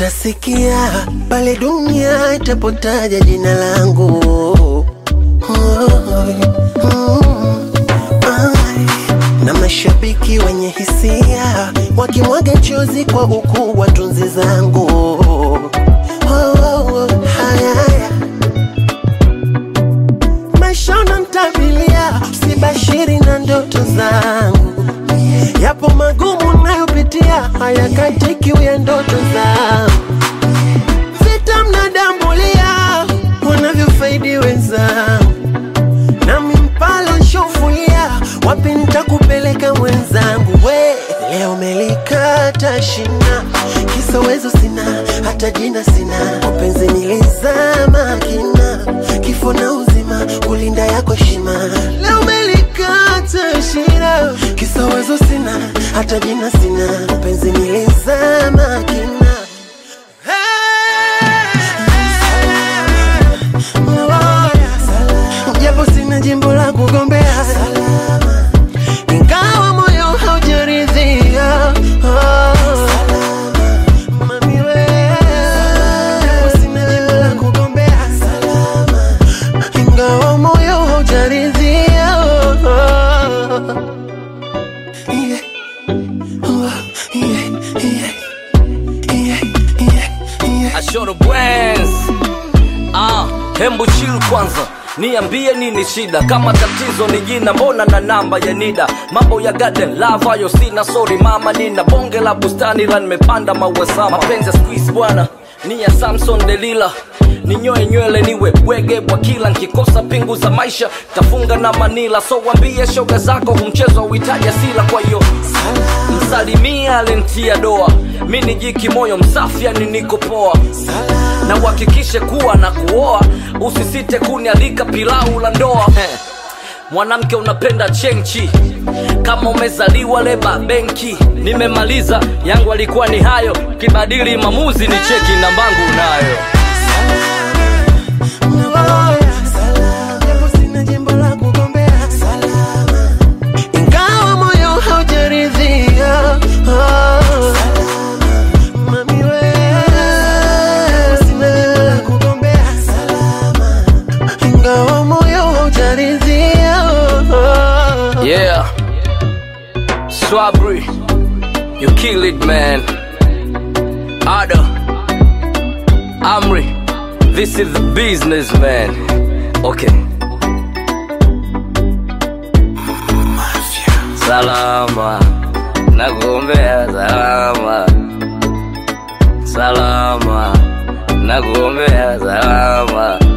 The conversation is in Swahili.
utasikia pale dunia itapotaja jina langu. Oh, mm, ai. Na mashabiki wenye hisia wakimwaga chozi kwa ukuu wa tunzi zangu. Oh, oh, oh, haya, haya. Maisha unanitabilia, sibashiri na ndoto zangu yapo magumu nayopitia, hayakatiki ya ndoto zangu. Vita mnadambulia, wanavyofaidi wenzangu, nami mpalo nshofulia, wapi nitakupeleka mwenzangu? We leo melikata shina, kisowezo sina, hata jina sina, mapenzi nilizama kina, kifo na uzima, kulinda yako heshima. Leo melikata shina, kisowezo sina, hata jina sina, mapenzi nilizama kina. Japo sina jimbo la kugombea ingawa moyo haujaridhia Mami we, japo sina jimbo la kugombea ingawa moyo haujaridhia Yeah. Oh, yeah, yeah, yeah, yeah, yeah. Ashoro Bwens. Ah, hembu chill kwanza niambie nini shida kama tatizo ni jina mbona na namba ya nida mambo ya garden love hayo sina sorry mama nina bonge la bustani la nimepanda maua sama mapenzi ya squeeze bwana ni ya samson delila ninyoe nywele niwe bwege bwa kila nkikosa pingu za maisha tafunga na manila so wambie shoga zako humchezo uhitaji asila kwa hiyo msalimia alentia doa mi ni jiki moyo msafi yani niko poa na uhakikishe kuwa na kuoa usisite kunialika pilau la ndoa Heh. mwanamke unapenda chenchi kama umezaliwa leba benki nimemaliza yangu alikuwa ni hayo kibadili mamuzi ni cheki nambangu nayo Japo sina jimbo la kugombea ingawa moyo haujaridhia Mami we, japo sina jimbo la kugombea ingawa moyo haujaridhia yeah swabri you kill it man ada amri this is the business man okay salama nakuombea salama salama nakuombea salama